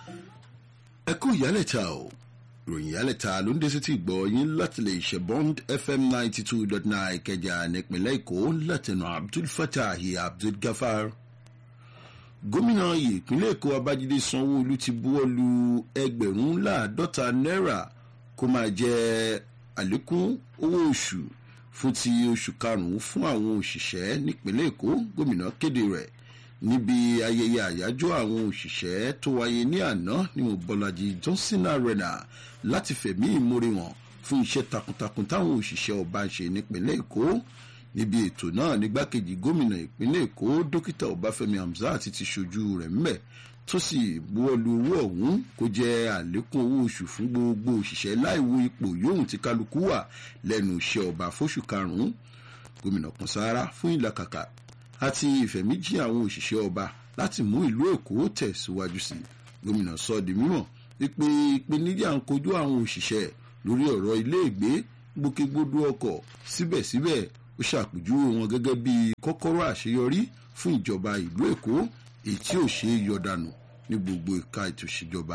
ẹ kú ìyálẹ̀ta o ìròyìn ìyálẹ̀ta ló ń dé sí ti gbọ́ yín láti lè ṣe bond fm ninety two dot nine ìkẹjà nípínlẹ̀ èkó látẹnu abdul fatahi abdul gafar gómìnà ìpínlẹ̀ èkó abájídé sanwó-olu ti buwọ́ lu ẹgbẹ̀rún láàdọ́ta náírà kó máa jẹ́ àlékún owó oṣù fún ti oṣù karùn-ún fún àwọn òṣìṣẹ́ nípínlẹ̀ èkó gómìnà kéde rẹ̀ níbi ayẹyẹ àyájọ́ àwọn òṣìṣẹ́ tó wáyé ní àná ní mobolaji johnson arena láti fẹ̀mí ìmoore wọn fún iṣẹ́ takuntakun táwọn òṣìṣẹ́ ọba ń ṣe nípínlẹ̀ èkó níbi ètò náà nígbàkejì gómìnà ìpínlẹ̀ èkó dókítà ọbáfẹ́mi hamzat ti ṣojú rẹ̀ ńbẹ̀ tó sì buwọ́lu owó ọ̀hún kó jẹ́ àlékún owó oṣù fún gbogbo òṣìṣẹ́ láìwo ipò yóhùn tí kálukú wà lẹ́nu iṣẹ́ ọba fóṣù karùn-ún gómìnà kan sáárá fún ìlàkàkà àti ìfẹ̀míjì àwọn òṣìṣẹ́ ọba láti mú ìlú èkó tẹ̀síwájú sí gómìnà sọ di mímọ̀ wípé ìpèníjà ń kojú àwọn òṣìṣẹ́ lórí ọ̀rọ̀ iléègbé gbòkègbodò ọkọ̀ síbẹ̀síbẹ̀ ó ṣàpèjúwe wọn gẹ́gẹ́ bí kọ́kọ́rọ́ àṣeyọrí fún ìjọba ìlú èkó èyí tí ò ṣe é yọdànù ní gbogbo ìka ètò ìṣèjọba.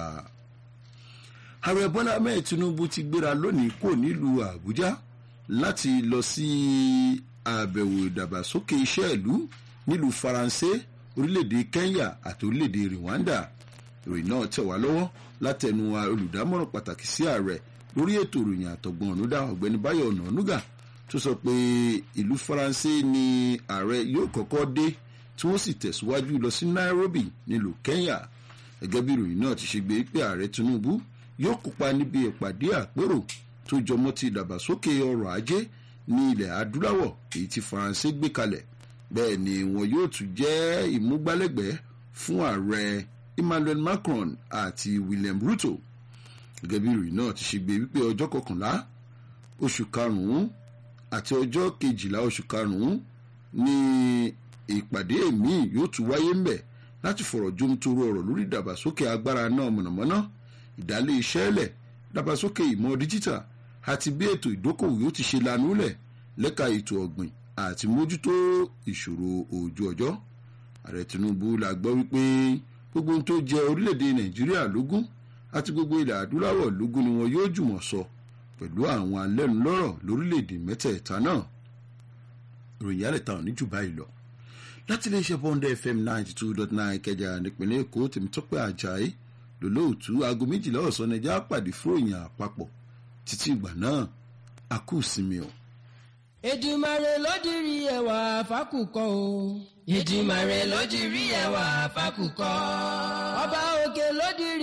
ààrẹ bọ́lá ahmed tinubu ti gbéra lónìí kò nílùú àbújá láti lọ sí àbẹ̀wò ìdàgbàsókè iṣẹ́ ìlú nílùú faransé orílẹ̀-èdè kenya àti orílẹ̀-èdè rwanda ìròyìn náà tẹ̀ wá lọ́wọ́ látẹnu olùdámọ̀ràn pàtàkì sí ààrẹ lórí ètò ìròyìn àtọ̀gbọ̀n ọ̀nùdá ọ̀gbẹ́ni báyọ̀ ọ̀nànúgà tó sọ pé ìlú faransé ni ààrẹ yóò kọ́kọ́ dé tí wọ́n sì tẹ̀síwájú lọ sí nairobi nílùú kenya gẹ́gẹ́ bí ìròyìn náà ti ṣe gbé pé ààrẹ tinubu yóò kópa níbi ìpàdé àpérò tó jọmọ́ ti ìdàgbàsókè ọrọ̀ ajé ní ilẹ̀ adúláwọ̀ èyí tí faransé gbé kalẹ̀ bẹ́ẹ̀ ni wọn yóò tún jẹ́ ìmúgbálẹ́gbẹ̀ẹ́ fún ààrẹ emmanuel macron àti william ruto gẹ́gẹ́ bí ìròyìn náà ti ṣe gbé wípé ọjọ́ kọkànlá oṣù karùn-ún àti ọjọ́ kejìlá oṣù karùn-ún ní ìpàdé míì yóò tún wáyé ńbẹ̀ láti fọ̀rọ̀ jomitoro ọ̀rọ̀ lórí ìdàgbàsókè agbára náà mọ̀nàmọ́ná ìdálé iṣẹ́ lẹ̀ ìdàgbàsókè ìmọ̀ díjítà àti bí ètò ìdókòwò yóò ti ṣe lanúlẹ̀ lẹ́ka ètò ọ̀gbìn àti mójútó ìṣòro òòjú ọjọ́ ààrẹ tinubu la gbọ́ wípé gbogbo ohun tó jẹ orílẹ̀-èdè nàìjíríà lógún àti gbogbo ilẹ̀ adúláwọ̀ lógún ni wọn yóò jùmọ̀ sọ pẹ̀lú àwọn alẹ́nulọ́rọ̀ lórílẹ̀-èdè mẹ́tẹ̀ẹ̀ta náà ìròyìn àlẹ́ta ò ní jù báyìí lọ láti iléeṣẹ́ bọ́ndẹ̀ fm ninety two dot nine kẹjà nípìnlẹ̀ èkó tèmítọ́pẹ́ ajayi lòlóòtú aago méjìlá ọ̀sán nàìjíríà pàdé fúròyìn àpapọ̀ títí ìgbà náà a kú sinmi o. Èdùmàrè ló dirí ẹwà fákùkọ o. Èdùmàrè ló dirí ẹwà fákùkọ. Ọba òkè ló dirí.